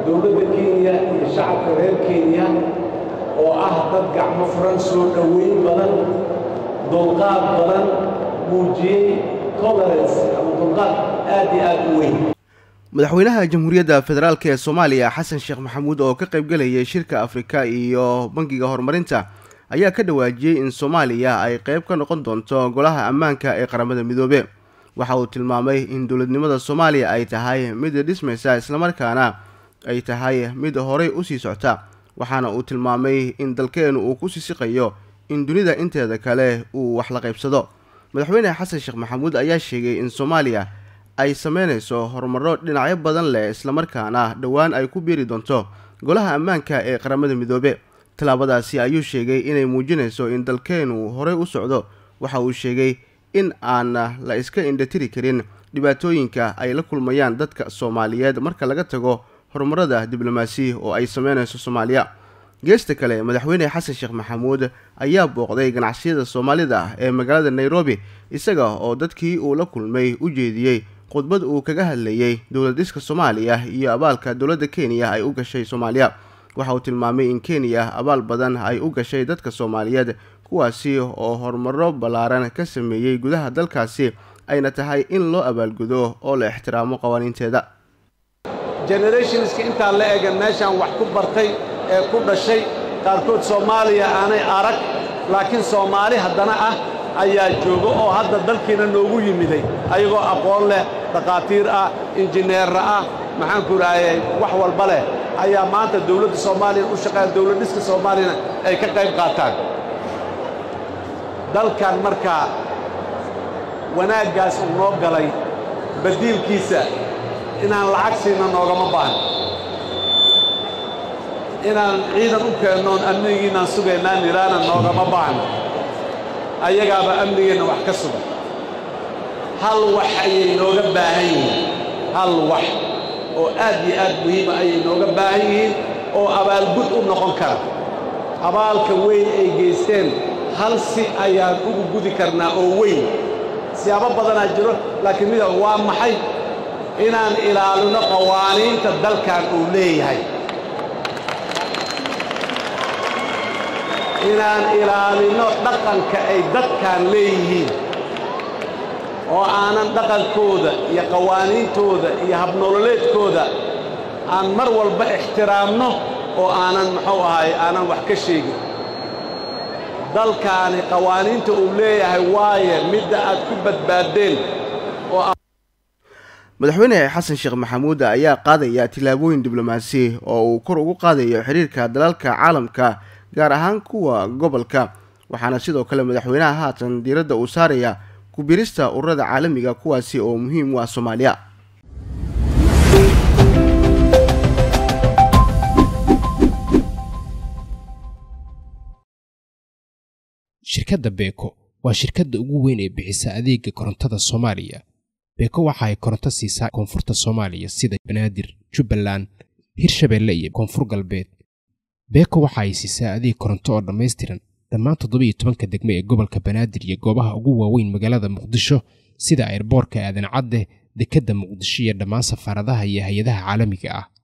dowladda kenya iyo shacabka reer kenya oo ah dad gacmo furan soo dhoweyn badan dulqaad badan muujiyey tolerance ama dulqaad aad iyo aad u weyn madaxweynaha jamhuuriyadda federaalk ee soomaaliya xasan sheekh maxamuud oo ka qaybgelayay shirka afrika iyo bangiga horumarinta ayaa ka dhawaajiyey in soomaaliya ay qayb ka noqon doonto golaha ammaanka ee qaramada midoobe waxa uu tilmaamay in dowladnimada soomaaliya ay tahay mid dhismaysa islamarkaana ay tahay mid horay usii socta waxaana uu tilmaamay in dalkeenu uu ku sisiqayo in dunida inteeda kale uu wax la qaybsado madaxweyne xasan sheekh maxamuud ayaa sheegay in soomaaliya ay sameynayso horumaro dhinacyo badan leh islamarkaana dhowaan ay ku biiri doonto golaha ammaanka ee qaramada midoobe tallaabadaasi ayuu sheegay inay muujinayso in dalkeenu horey u socdo waxa uu sheegay in aan la iska indhatiri karin dhibaatooyinka ay la kulmayaan dadka soomaaliyeed marka laga tago horumarada diblomaasi oo ay sameynayso soomaaliya geesta kale madaxweyne xasan sheekh maxamuud ayaa booqday ganacsiyada soomaalida ee magaalada nairobi isaga oo dadkii uu la kulmay u jeediyey khudbad uu kaga hadlayey dowlad dhiska soomaaliya iyo abaalka dowladda kenya ay u gashay soomaaliya waxa uu tilmaamay in kenya abaal badan ay u gashay dadka soomaaliyeed kuwaasi oo horumaro ballaaran ka sameeyey gudaha dalkaasi ayna tahay in loo abaalgudo oo la ixtiraamo qawaaniinteeda generationska intaa la egan meeshaan wax ku bartay ee ku dhashay qaarkood soomaaliya aanay arag laakiin soomaali haddana ah ayaa jooga oo hadda dalkiina noogu yimiday ayagoo aqoon leh dhakhaatiir ah injineerra ah maxaanku idhaahayay wax walba leh ayaa maanta dawladda soomaaliyana u shaqeeya dawlad dhiska soomaaliyana ay ka qayb qaataan dalkan markaa wanaaggaas uu noo galay badiilkiisa inaan lacag siina noogama baahno inaan ciidan u keennoon amnigiinaan sugaynaan nidhaana noogama baahno ayagaaba amnigeenna wax ka sugan hal wax ayay nooga baahan yihiin hal wax oo aad iyo aad muhiima ayay nooga baahan yihiin oo abaalgud u noqon kara abaalka weyn ay geysteen hal si ayaan ugu gudi karnaa oo weyn siyaabo badanaa jiro laakiin mida waa maxay inaan ilaalino qawaaniinta dalkan uu leeyahay inaan ilaalino dhaqanka ay dadkan leeyihiin oo aanan dhaqankooda iyo qawaaniintooda iyo habnololeedkooda aan mar walba ixtiraamno oo aanan muxuu ahaay aanan wax ka sheegin dalkaani qawaaniinta uu leeyahay waaye midda aad ku badbaaddeen oo madaxweyne xasan sheekh maxamuud ayaa qaadaya tillaabooyin diblomaasi oo uu kor ugu qaadayo xiriirka dalalka caalamka gaar ahaan kuwa gobolka waxaana sidoo kale madaxweynaha haatan diiradda uu saaraya kubirista ururada caalamiga kuwaasi oo muhiim u ah soomaaliya shirkadda beeko waa shirkadda ugu weyn ee bixisa adeega korontada soomaaliya beeko waxa ay koronto siisaa koonfurta soomaaliya sida banaadir jubbaland hirshabeelle iyo koonfur galbeed beeko waxa ay siisaa adeeg koronto oo dhammaystiran dhammaan toddobiyo tobanka degmo ee gobolka banaadir iyo goobaha ugu waaweyn magaalada muqdisho sida airboorka aadan cadde dekedda muqdisho iyo dhammaan safaaradaha iyo hay-adaha caalamiga ah